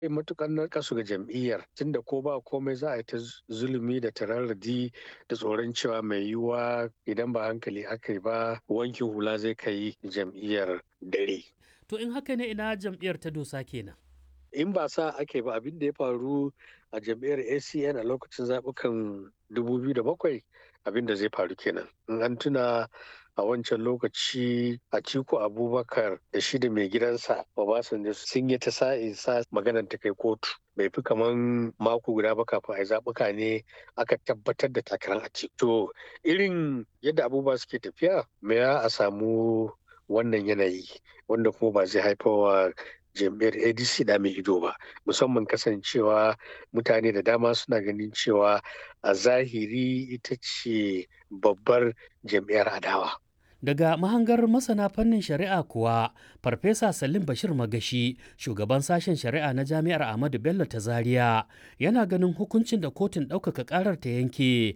matukar narkasu ga jam'iyyar tunda ko ba komai za a yi ta zulumi da tararradi da tsoron cewa mai yiwuwa idan ba hankali aka yi ba wankin hula zai kai jam'iyyar dare. To in haka ne ina jam'iyyar ta dosa kenan. In ba sa ake ba abin da ya faru a jam'iyyar ACN a lokacin zaɓukan 2007 abin da zai faru kenan. In an tuna a wancan lokaci Atiku Abubakar da shi da mai gidansa Obasanjo sun yi ta sa'in sa maganar ta kai kotu. Bai fi kaman mako guda ba kafin a zaɓuka ne aka tabbatar da takarar Atiku. To irin yadda abubuwa suke tafiya me ya a samu wannan yanayi wanda kuma ba zai haifawa jam'iyyar adc da mai ido ba musamman kasancewa mutane da dama suna ganin cewa a zahiri ita ce babbar jam'iyyar adawa Daga mahangar masana fannin shari'a kuwa, Farfesa Salim Bashir Magashi, shugaban sashen shari'a na Jami'ar Ahmadu Bello ta Zaria, yana ganin hukuncin da kotun ɗaukaka ƙarar ta yanke